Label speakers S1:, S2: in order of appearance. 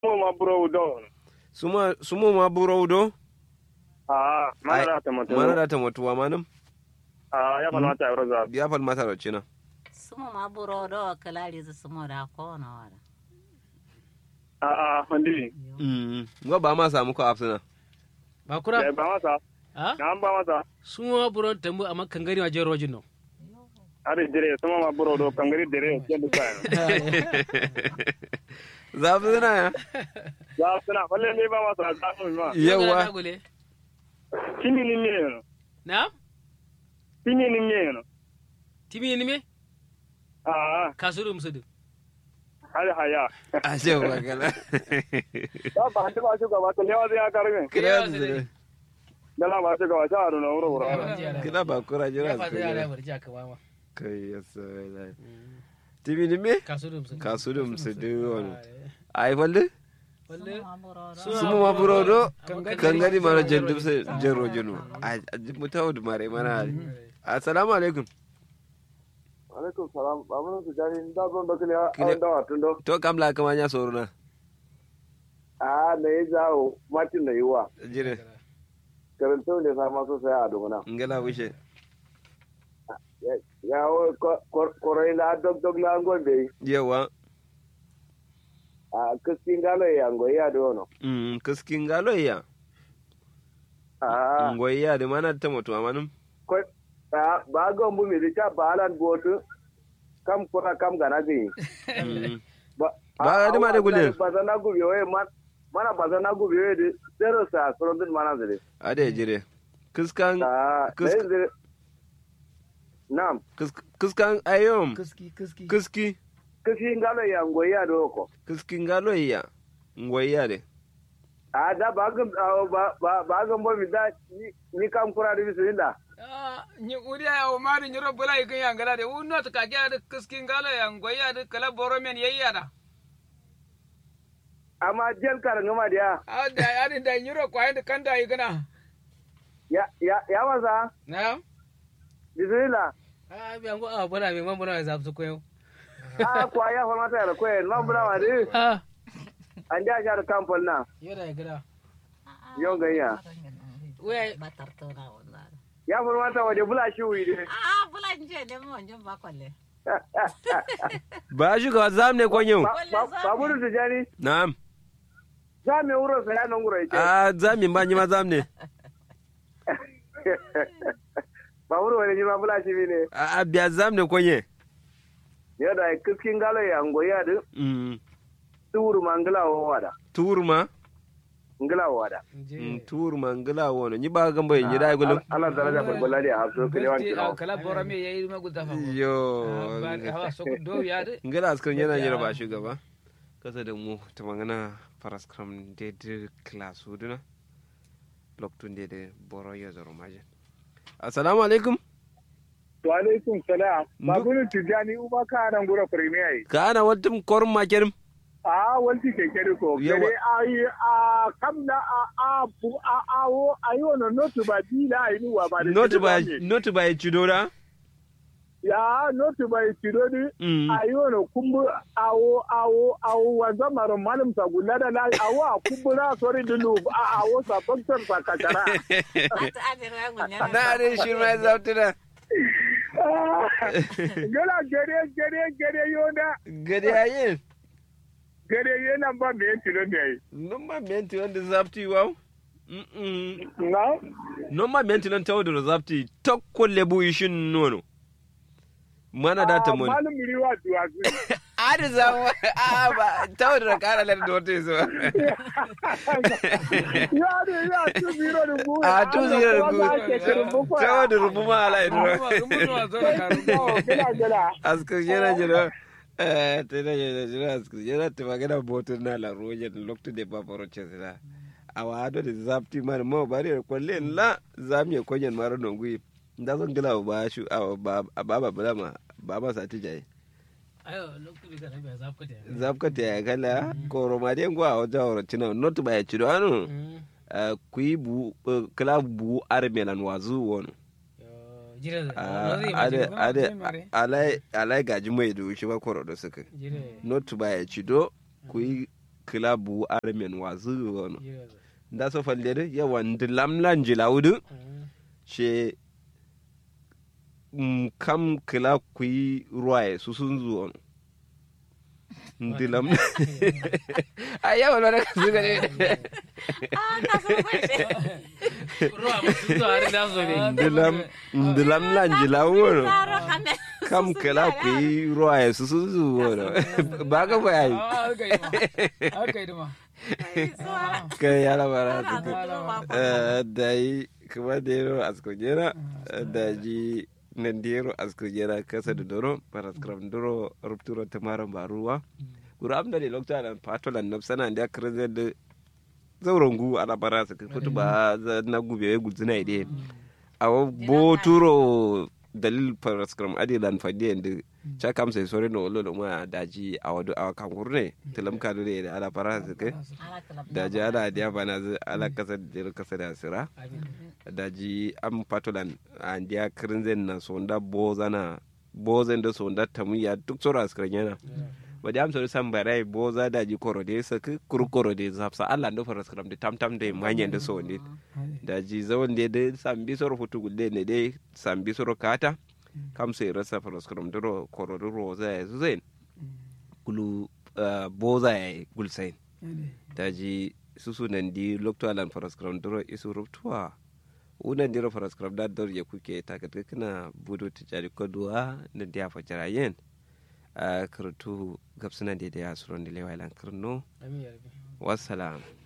S1: mo ma buro do
S2: suma sumo ma buro do
S1: ah mana da ta mata
S2: mana da ta mutuwa manam
S1: ah ya fana ta yaro za
S2: ya fal mata da cina
S3: sumo ma buro do kalari zu sumo da ko na wala
S1: ah ah handi
S2: mm ngo ba ma samu ko afsana
S4: bakura
S1: ya ba masa
S4: ha
S1: na ba masa
S4: sumo buron tambu amma kangari ma jero jinno
S1: are dire sama ma buro do kangari dire ke da sai
S2: zafi suna ya
S1: za suna balle ne ba masa za mu ma
S2: yawa
S4: gule
S1: kini ni ne no
S4: na
S1: kini ni ne no
S4: timi ni me
S1: ah
S4: kasuru musudu
S1: haya haya
S2: a ce ba kala
S1: ba ba ta ba shi gaba ta lewa zai ya karbe
S2: kira su da
S1: dala ba shi gaba ta aro na wuro wuro
S2: kira ba kura jira
S4: ya
S2: su
S4: fata ya
S2: kira
S4: barja ka ba ma
S2: kai ya sai la tibi ni me
S4: kasuru musudu
S2: kasu da musu da wani ai falle
S4: walle
S3: ma buro do
S2: sumo ma buro do
S4: Kangari-
S2: kan gani mana jandub sai jero jinu a mutawo da mare mana assalamu alaikum
S1: alaikum salam ba mun su jari da zon da kiliya
S2: Kile-
S1: an da watun do
S2: to kam la kama nya soro na
S1: ah ne ya jawo matin da yiwa
S2: jire
S1: karanta ne sa ma so sai a dogona
S2: ngala wishe
S1: ya o korai la dog dog la ngol be
S2: yawa
S1: a kiskin galo ya ngo ya do no
S2: mm kiskin galo ya
S1: ah
S2: ngoyi ya da mana ta mutu amanum
S1: ko a ba ga mu mi ta balan botu kam kora kam gana gi
S2: Mm.
S1: ba
S2: Ba ga dima da gulin.
S1: ba zana gu yo e man mana ba zana gu yo e zero sa so din mana zire
S2: ade jire kiskan
S1: ah
S2: Kis-
S1: ne zire nam
S2: kis- kiskan ayom
S4: kuski kuski
S2: kiski
S1: kiskin galo ya ngo ya do ko
S2: kiskin galo ya ngoyi ya de
S1: a da ba ga ba ba ba ga mo mi da ni- ni kam kura di bisinda
S5: Ah, ni uriya ya umari ni robbula ikin ya ngala de unno to kage ada kiskin galo ya ngoya de kala boro men yayya da
S1: amma jel kar ngama dia
S5: ah da ari da ni ro kwai de kanda igana
S1: ya ya ya wasa
S4: na
S1: bisinda
S4: a bi ango a bora me man bora za su koyo
S1: a kwa ya fa mata da koyen ma bula ma di
S4: ah
S1: an ja jar kampol na
S4: yada ya gida
S1: yon ganya
S4: we
S3: batar to na wala
S1: ya fa mata waje bula shi wi de
S3: ah bulan je ne mo jin ba kwalle
S2: ba shi ga zam ne kwanyo
S1: ba ba buru da jani
S2: na'am
S1: za me wuro sa ya nan wuro yake
S2: a zami ba ni ma zam ne
S1: ba wuro wani ji ma bula shi ne
S2: a a biya zam ne kwanye
S1: ya da kiskin galo ya ngoya de
S2: mm
S1: tuuru ma ngila wo wada
S2: turma
S1: ngila wo wada
S2: mm turma ngala wono ni ba gamba yin da gulum
S1: ala daraja balbala da hafso kile wan
S5: Gulti, ah,
S1: kilo
S5: kala boro men yayi ma gudda fa
S2: yo
S5: hawa so do ya de
S2: ngala askar yana jira ba shugaba kasa da mu ta magana paraskram daidai class huduna loktun daidai boro ya zaro majin assalamu alaikum
S1: wa alaikum salam
S2: ba
S1: buru tijani uba ka nan gura premier
S2: ka ana wata korin makirin
S1: a walti kekere ko
S2: Yawa.
S1: kere ayi a kamna a a bu a a wo ayi wono notu ba dila ayi ni wa ba de
S2: not
S1: kere
S2: by
S1: ba me.
S2: not by chidora
S1: ya notu ba tirodi
S2: Mm.
S1: ayi wono kumbu awo awo awo wanza maro malum sa gulada la awo a kumbura sori dulu a awo sa faktor sa kakara
S3: ta ajira gunya
S2: na ne shi mai zautuna
S1: gala gere gere gere yona
S2: gade yayin
S1: gere yana ba me tiro ne ayi
S2: nomma menti wanda zapti wow Mm-mm.
S1: na
S2: nomma menti nan tawo da zapti tokko lebu ishin nono mana da ta mun
S1: malum riwa duwa
S2: ari zama a ba tawo da kara lar da wata so
S1: ya ne ya tu zero rubu
S2: a tu zira da
S1: ku
S2: ku tawo da rubu ma ala idro
S5: rumu no zo ka rumu
S1: gala gala
S2: askar yana jira eh tana yana jira askar yana ta magana botun na la roje da lokto de babaro chesira a wado da zapti man mo bari kwalle la zami konyen maro nongui nda zan gila ba shu a ba ba ba ma ba ma sa tijaye
S4: ayo lokacin da na zaf ka ta
S2: zapka ta ya kala koro ma den gwa o jawro tina not ba ya chido anu kui bu kala bu armelan wazu wono
S4: jire
S2: Ah,
S4: zai
S2: ade
S4: ma
S2: ade
S5: zai mare.
S2: alai alai gaji mai do shi ba koro da suka
S4: jire
S2: not ba ya chido kui kila bu armen wazu wono
S4: jira da
S2: nda so falle de yawa ndilamlan jilawdu she mm, kam kila kui ruwaye su sun zuwa ndilam a yawa na ka su gane
S3: Ah, ka so kwashe.
S4: ruwa musu zuwa har da zo ne
S2: ndilam ndilam lan jilawo
S3: Taro kame.
S2: kam kila kui ruwaye su sun zuwa ba ka bayayi
S5: Ah, haka yi ma haka yi ma
S2: ka yala bara
S3: Ana
S2: su
S3: zuwa ba ko.
S2: Eh, da yi kuma da yaro askojera da ji nan da yaro askojera kasa da doro paraskram doro rupturo tamara baruwa guru amda da lokta da patolan na sana da kirze da zauren gu ala bara su kutu ba za na gube ya guzina ide awo boturo dalil paraskram adi dan fadi da cha kam sai sore no lo ma daji awadu awakan gurne tilam kadu da ala bara su kai
S3: Ala kalab
S2: da ji ala diya bana zu ala kasa da kasa da sira da ji am patolan an diya kirinzen na sonda boza na bozen da sonda tamuya duk tsoro askirin yana ba da amsa san barai boza da ji korode saki kuru korode zapsa ala ndo fara skram da tam tam da manyan da so ne da ji zawon da da sambi soro futu gulle ne dai sambi soro kata kam sai rasa fara skram duro korode roza ya zuzain kulu ah, boza ya gulsain daji susu nan di lokto alan faraskram doro isu ruptuwa unan diro faraskram da dor ya kuke takat kana budo tijari koduwa na dia fajara yen a karatu gabsuna da ya suron da lewa ilan karno
S4: amin ya rabbi
S2: wassalam